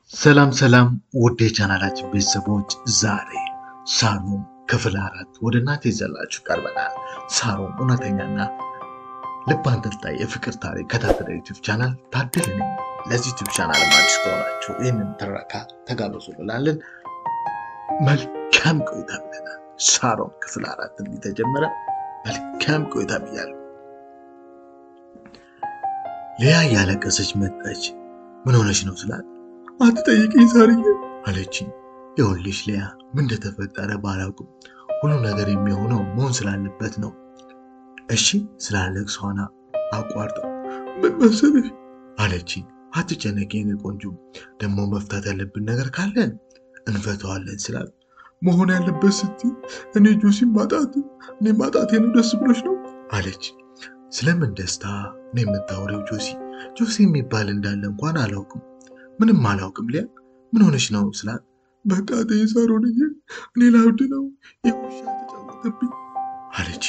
ሰላም ሰላም ውድ የቻናላችን ቤተሰቦች ዛሬ ሳሮን ክፍል አራት ወደ እናንተ ይዘላችሁ ቀርበናል። ሳሮን እውነተኛና ልብ አንጠልጣይ የፍቅር ታሪክ ከታተለ ዩቲዩብ ቻናል ታድል ነኝ። ለዚህ ዩቲዩብ ቻናል አዲስ ከሆናችሁ ይህንን ትረካ ተጋበዙ እንላለን። መልካም ቆይታ ብለናል። ሳሮን ክፍል አራት እንዲህ ተጀመረ። መልካም ቆይታ ብያለሁ። ሊያ እያለቀሰች መጣች። ምን ሆነች ነው ስላት አትጠይቅኝ ሳርዬ አለችኝ። ይኸውልሽ ሊያ ምን እንደተፈጠረ ባላውቅም ሁሉም ነገር የሚሆነው መሆን ስላለበት ነው። እሺ ስላለቅስ ሆና አቋርጣ ምን መሰለሽ አለችኝ። አትጨነቂ የኔ ቆንጆ፣ ደግሞ መፍታት ያለብን ነገር ካለን እንፈተዋለን ስላት መሆን ያለበት ስትይ እኔ ጆሲ ማጣት እኔ ማጣቴ ነው ደስ ብሎች ነው አለች። ስለምን ደስታ ነው የምታወሪው ጆሲ? ጆሲ የሚባል እንዳለ እንኳን አላውቅም ምንም አላውቅም። ሊያ ምን ሆነች ነው ስላት በቃ ተይ ሳሮንዬ፣ እኔ ላብድ ነው የውሻ ተጫወተብኝ አለች።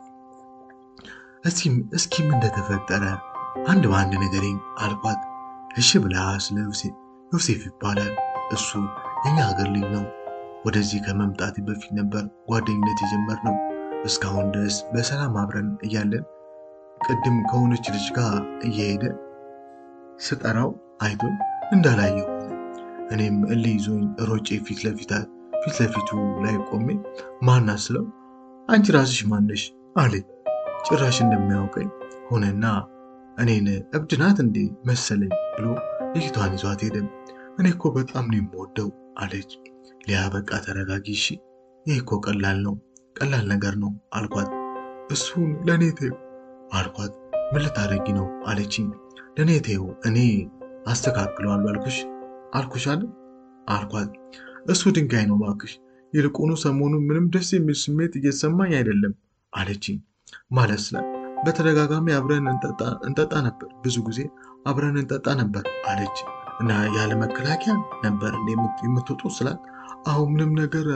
እስኪ ምን እንደተፈጠረ አንድ በአንድ ነገሬን አልኳት። እሺ ብላ ስለ ዮሴፍ ይባላል እሱ የኛ ሀገር ልጅ ነው። ወደዚህ ከመምጣት በፊት ነበር ጓደኝነት የጀመርነው። እስካሁን ድረስ በሰላም አብረን እያለን ቅድም ከሆነች ልጅ ጋር እየሄደ ስጠራው አይቶኝ እንዳላየው እኔም እልህ ይዞኝ ሮጬ ፊት ለፊት ፊት ለፊቱ ላይ ቆሜ ማና ስለው አንቺ ራስሽ ማነሽ አለኝ። ጭራሽ እንደሚያውቀኝ ሆነና እኔን እብድ ናት እንዴ መሰለኝ ብሎ ልጅቷን ይዟት ሄደ። እኔ እኮ በጣም ነው የምወደው አለች። ሊያ በቃ ተረጋጊ እሺ፣ ይህ እኮ ቀላል ነው ቀላል ነገር ነው አልኳት። እሱን ለእኔ ተይው አልኳት። ምን ልታደርጊ ነው አለችኝ። ለእኔ ተይው እኔ አስተካክለዋለሁ አልኩሽ አልኩሽ አለ አልኳት። እሱ ድንጋይ ነው እባክሽ። ይልቁኑ ሰሞኑን ምንም ደስ የሚል ስሜት እየተሰማኝ አይደለም አለችኝ። ማለት ስለ በተደጋጋሚ አብረን እንጠጣ ነበር፣ ብዙ ጊዜ አብረን እንጠጣ ነበር አለች እና ያለ መከላከያ ነበር የምትወጡ ስላት፣ አሁን ምንም ነገር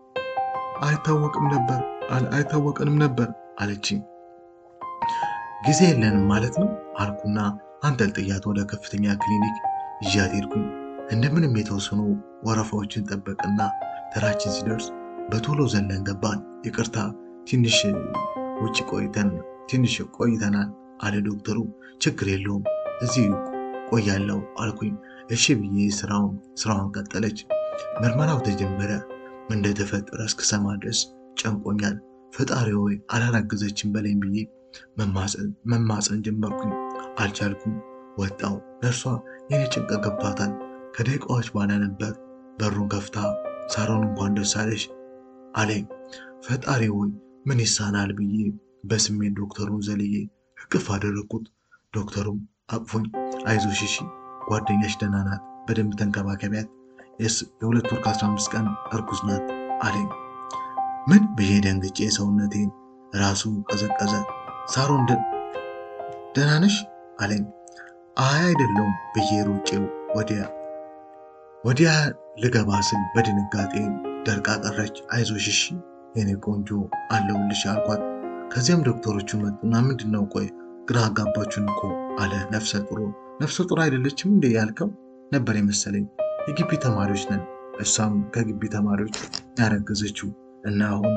አይታወቅም ነበር አይታወቅንም ነበር አለችኝ። ጊዜ የለንም ማለት ነው አልኩና አንጠልጥያት ወደ ከፍተኛ ክሊኒክ ይዣት ሄድኩኝ። እንደምንም የተወሰኑ ወረፋዎችን ጠበቅና ተራችን ሲደርስ በቶሎ ዘለን ገባን። ይቅርታ ትንሽ ውጭ ቆይተን ትንሽ ቆይተናል አለ ዶክተሩ። ችግር የለውም እዚህ ቆያለው አልኩኝ። እሺ ብዬ ስራውን ስራዋን ቀጠለች። ምርመራው ተጀመረ። ምን እንደተፈጠረ እስክሰማ ድረስ ጨንቆኛል። ፈጣሪ ሆይ አላላገዘችን በለኝ ብዬ መማፀን ጀመርኩኝ። አልቻልኩም። ወጣው። ነርሷ የኔ ጭንቀት ገብቷታል። ከደቂቃዎች በኋላ ነበር በሩን ከፍታ ሳሮን እንኳን ደስ አለሽ አለኝ። ፈጣሪ ሆይ ምን ይሳናል ብዬ በስሜት ዶክተሩን ዘልዬ እቅፍ አደረግኩት። ዶክተሩም አቅፎኝ አይዞሽ እሺ ጓደኛሽ ደህና ናት፣ በደንብ ተንከባከቢያት፣ የሁለት ወር ከአስራ አምስት ቀን እርጉዝ ናት አለኝ። ምን ብዬ ደንግጬ ሰውነቴን ራሱ ቀዘቀዘ። ሳሮን ደህና ነሽ አለኝ። አይ አይደለውም ብዬ ሮጬው ወዲያ ወዲያ ልገባ ስል በድንጋጤ ደርቃ ቀረች። አይዞሽ እሺ የኔ ቆንጆ አለሁልሽ አልኳት። ከዚያም ዶክተሮቹ መጡና ምንድን ነው ቆይ ግራ አጋባችሁን እኮ አለ። ነፍሰ ጡር ነፍሰ ጡር አይደለችም እንዴ ያልከው ነበር የመሰለኝ። የግቢ ተማሪዎች ነን። እሷም ከግቢ ተማሪዎች ያረገዘችው እና አሁን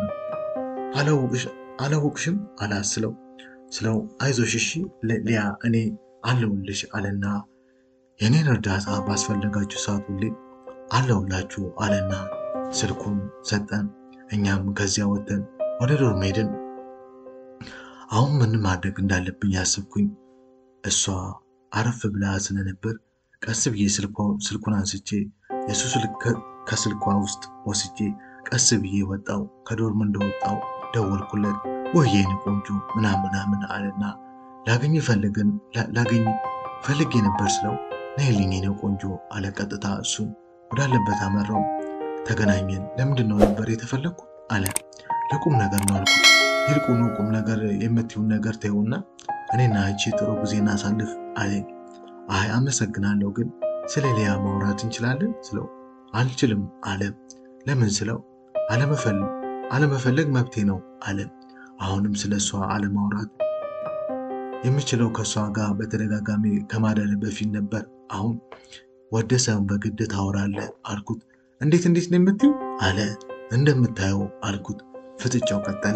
አላወቅሽም አላስለው ስለው አይዞሽ እሺ ሊያ እኔ አለሁልሽ አለና የኔን እርዳታ ባስፈለጋችሁ ሰዓት ሁሌ አለሁላችሁ አለና ስልኩን ሰጠን። እኛም ከዚያ ወጥተን ወደ ዶርም ሄድን። አሁን ምን ማድረግ እንዳለብኝ ያስብኩኝ። እሷ አረፍ ብላ ስለነበር ቀስ ብዬ ስልኩን አንስቼ የሱ ስልክ ከስልኳ ውስጥ ወስጄ ቀስ ብዬ ወጣው። ከዶርም እንደወጣው ደወልኩለት። ወይ የኔ ቆንጆ ምናምን ምናምን አለና ላገኝ ፈልግን ላገኝ ፈልጌ ነበር ስለው ነይልኝ የኔ ቆንጆ አለ። ቀጥታ እሱን ወዳለበት አመራው። ተገናኘን። ለምንድን ነው ነበር የተፈለግኩት አለ። ለቁም ነገር ነው አልኩት። ይልቁኑ ቁም ነገር የምትይውን ነገር ተይውና እኔና አንቺ ጥሩ ጊዜ እናሳልፍ አለኝ። አይ አመሰግናለሁ፣ ግን ስለ ሊያ ማውራት እንችላለን ስለው አልችልም አለ። ለምን ስለው አለመፈለግ መብቴ ነው አለ። አሁንም ስለ እሷ አለማውራት የምችለው ከእሷ ጋር በተደጋጋሚ ከማደር በፊት ነበር። አሁን ወደ ሰውን በግድ ታወራለህ አልኩት። እንዴት እንዴት ነው የምትይው አለ። እንደምታየው አልኩት። ፍጥጫው ቀጠለ።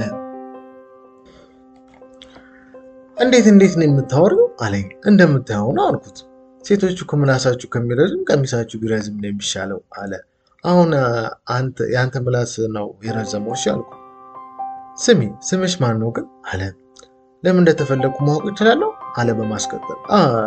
እንዴት እንዴት ነው የምታወሪው አለኝ። እንደምታየው ነው አልኩት። ሴቶቹ ከምላሳችሁ ከሚረዝም ቀሚሳችሁ ቢረዝም ነው የሚሻለው አለ። አሁን የአንተ ምላስ ነው የረዘመው እሺ አልኩት። ስሚ ስምሽ ማን ነው ግን አለ። ለምን እንደተፈለግኩ ማወቅ እችላለሁ አለ በማስቀጠል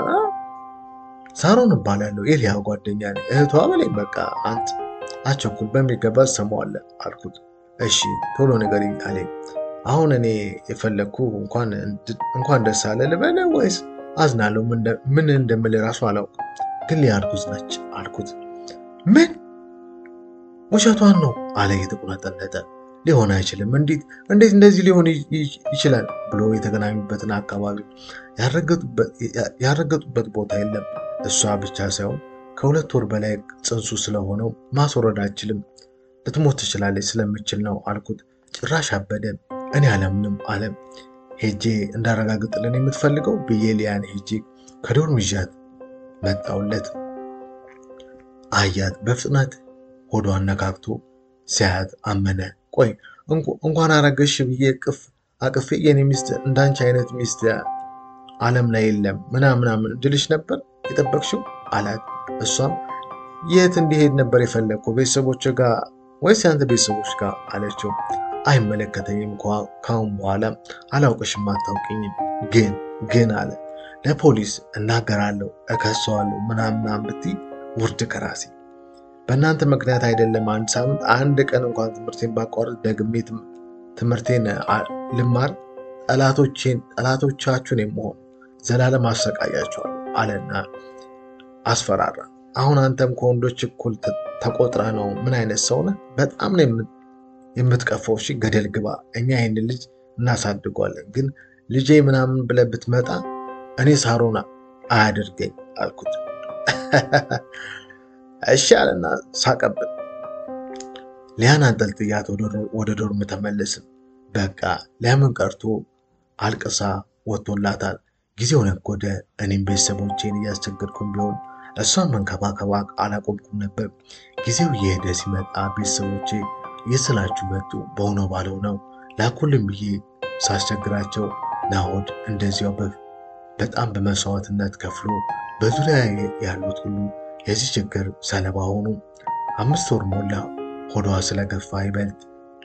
ሳሮን እባላለሁ የሊያ ጓደኛ ነኝ እህቷ በለኝ በቃ አንተ አቸኩል በሚገባ ትሰማዋለህ አልኩት እሺ ቶሎ ንገሪኝ አለኝ አሁን እኔ የፈለግኩ እንኳን ደስ አለ ልበለ ወይስ አዝናለሁ ምን እንደምል ራሱ አላውቅም ግን ሊያ እርጉዝ ነች አልኩት ምን ውሸቷን ነው አለ የተቁነጠነጠ ሊሆን አይችልም እንዴት እንዴት እንደዚህ ሊሆን ይችላል ብሎ የተገናኙበትን አካባቢ ያረገጡበት ቦታ የለም እሷ ብቻ ሳይሆን ከሁለት ወር በላይ ጽንሱ ስለሆነው ማስወረድ አይችልም ልትሞት ትችላለች ስለምችል ነው አልኩት ጭራሽ አበደ እኔ አለምንም አለም ሄጄ እንዳረጋግጥልን የምትፈልገው ብዬ ሊያን ሄጄ ከዶርም ይዣት መጣውለት አያት በፍጥነት ሆዷን ነካክቶ ሲያያት አመነ ቆይ እንኳን አረገሽ ብዬ ቅፍ አቅፌ የኔ ሚስት እንዳንቺ አይነት ሚስት አለም ላይ የለም ምናምናምን ድልሽ ነበር የጠበቅሽው አላት እሷም የት እንዲሄድ ነበር የፈለግከው ቤተሰቦች ጋር ወይስ ያንተ ቤተሰቦች ጋር አለችው አይመለከተኝም ካሁን በኋላ አላውቅሽም አታውቂኝም ግን ግን አለ ለፖሊስ እናገራለሁ እከሰዋለሁ ምናምናም ብትይ ውርድ ከራሴ በእናንተ ምክንያት አይደለም አንድ ሳምንት አንድ ቀን እንኳን ትምህርቴን ባቋረጥ ደግሜ ትምህርቴን ልማር ጠላቶቻችሁን የመሆን ዘላለም አሰቃያቸዋል አለና አስፈራራ አሁን አንተም ከወንዶች እኩል ተቆጥረ ነው ምን አይነት ሰው ነህ በጣም ነው የምትቀፈው እሺ ገደል ግባ እኛ ይህን ልጅ እናሳድጓለን ግን ልጄ ምናምን ብለህ ብትመጣ እኔ ሳሮና አያደርገኝ አልኩት እሺ አለና ሳቀብን ሊያን አንጠልጥያት ወደ ዶርም ተመለስን በቃ ለምን ቀርቶ አልቅሳ ወጥቶላታል ጊዜው ነጎደ እኔም ቤተሰቦቼን እያስቸገርኩም ቢሆን እሷን መንከባከባ አላቆምኩም ነበር ጊዜው እየሄደ ሲመጣ ቤተሰቦቼ እየስላችሁ መጡ በሆነው ባለው ነው ላኩልም ብዬ ሳስቸግራቸው ናሆድ እንደዚያው በጣም በመስዋዕትነት ከፍሎ በዙሪያ ያሉት ሁሉ የዚህ ችግር ሰለባ ሆኑ አምስት ወር ሞላ ሆዷ ስለገፋ ይበልጥ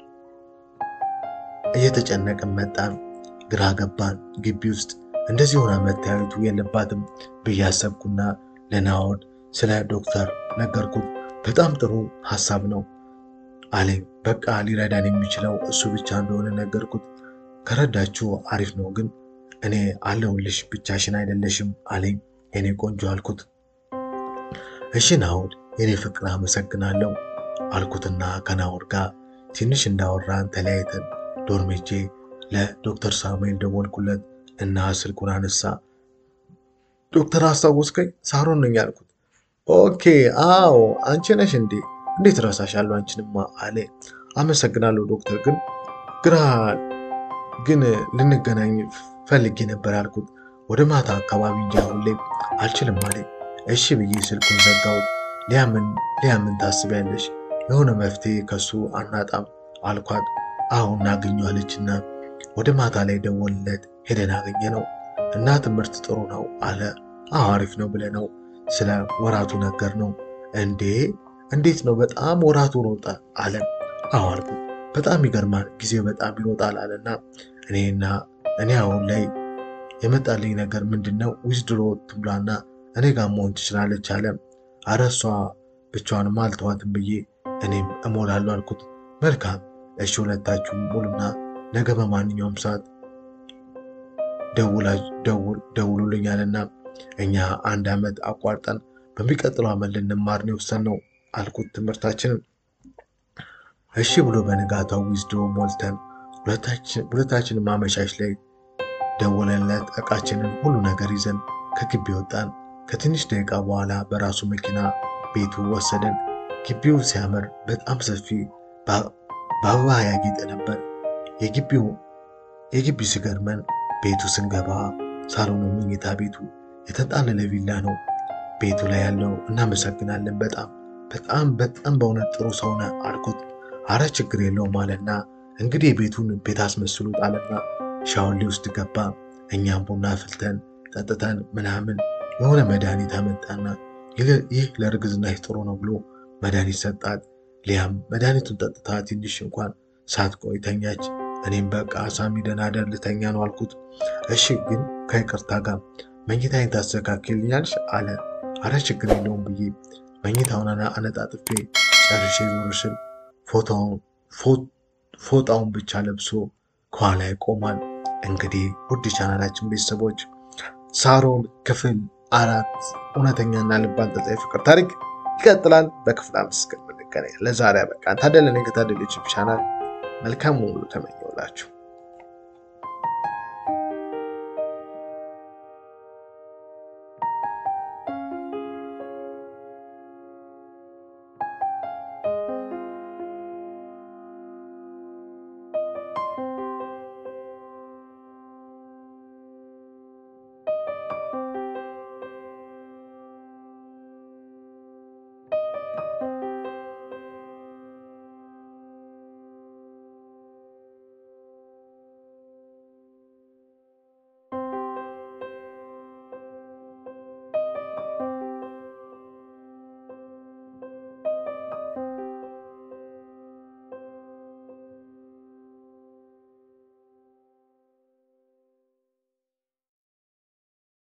እየተጨነቅን መጣን ግራ ገባን ግቢ ውስጥ እንደዚህ ሆና መታየቱ የለባትም ብዬ አሰብኩና ለናሆድ ስለ ዶክተር ነገርኩት በጣም ጥሩ ሀሳብ ነው አለኝ በቃ ሊረዳን የሚችለው እሱ ብቻ እንደሆነ ነገርኩት ከረዳችሁ አሪፍ ነው ግን እኔ አለሁልሽ ብቻሽን አይደለሽም አለኝ የኔ ቆንጆ አልኩት እሺ ናሆድ የኔ ፍቅር አመሰግናለሁ አልኩትና ከናሆድ ጋር ትንሽ እንዳወራን ተለያይተን ዶርሜጄ ለዶክተር ሳሙኤል ደወልኩለት እና ስልኩን አነሳ ዶክተር አስታወስከኝ ሳሮን ነኝ አልኩት ኦኬ አዎ አንቺ ነሽ እንዴ እንዴት ረሳሻለሁ አንቺንማ አለ አመሰግናለሁ ዶክተር ግን ግራ ግን ልንገናኝ ፈልጌ ነበር አልኩት ወደ ማታ አካባቢ እንጂ አሁን ላይ አልችልም አለ እሺ ብዬ ስልኩን ዘጋሁት ሊያምን ሊያምን ታስቢያለሽ የሆነ መፍትሄ ከሱ አናጣም አልኳት አሁን እናገኘዋለችና ወደ ማታ ላይ ደወልለት ሄደን አገኘ ነው እና ትምህርት ጥሩ ነው አለ አዎ አሪፍ ነው ብለ ነው ስለ ወራቱ ነገር ነው እንዴ እንዴት ነው በጣም ወራቱ ሮጠ አለ አዎ አልኩት በጣም ይገርማል ጊዜው በጣም ይሮጣል አለና እኔና እኔ አሁን ላይ የመጣልኝ ነገር ምንድን ነው ዊዝድሮ ትብሏና እኔ ጋር መሆን ትችላለች አለ አረ እሷ ብቻዋንም አልተዋትም ብዬ እኔም እሞላለሁ አልኩት መልካም እሺ ሁለታችሁም ሙሉና ነገ በማንኛውም ሰዓት ደውሉልኛልና እኛ አንድ ዓመት አቋርጠን በሚቀጥለው ዓመት ልንማር ነው የወሰንነው አልኩት ትምህርታችንን እሺ ብሎ በንጋታው ዊዝድሮ ሞልተን ሁለታችን ማመሻሽ ላይ ደወለለት እቃችንን ሁሉ ነገር ይዘን ከግቢ ወጣን ከትንሽ ደቂቃ በኋላ በራሱ መኪና ቤቱ ወሰደን ግቢው ሲያምር በጣም ሰፊ በአበባ ያጌጠ ነበር የግቢው የግቢው ሲገርመን ቤቱ ስንገባ ሳሎኑ መኝታ ቤቱ የተንጣለለ ቪላ ነው ቤቱ ላይ ያለው እናመሰግናለን። በጣም በጣም በጣም በእውነት ጥሩ ሰው ነህ አልኩት። አረ ችግር የለውም አለና እንግዲህ የቤቱን ቤት አስመስሉት አለና ሻወር ሊወስድ ገባ። እኛም ቡና አፍልተን ጠጥተን ምናምን የሆነ መድኃኒት አመጣና ይህ ለእርግዝናሽ ጥሩ ነው ብሎ መድኃኒት ሰጣት። ሊያም መድኃኒቱን ጠጥታ ትንሽ እንኳን ሳትቆይ ተኛች። እኔም በቃ ሳሚ ደህና እደር ልተኛ ነው አልኩት። እሺ ግን ከይቅርታ ጋር መኝታዬን ታስተካክልኛለሽ አለ። አረ ችግር የለውም ብዬ መኝታውን አነጣጥፌ ጨርሼ ዞር ስል ፎጣውን ብቻ ለብሶ ከኋላ ይቆማል። እንግዲህ ውድ ቻናላችን ቤተሰቦች ሳሮን ክፍል አራት እውነተኛና ልብ አንጠልጣይ ፍቅር ታሪክ ይቀጥላል። በክፍል አምስት እስከምንገናኝ ለዛሬ በቃ ታደለ ነኝ ከታደለች ቻናል መልካም ሁሉ ተመኘውላችሁ።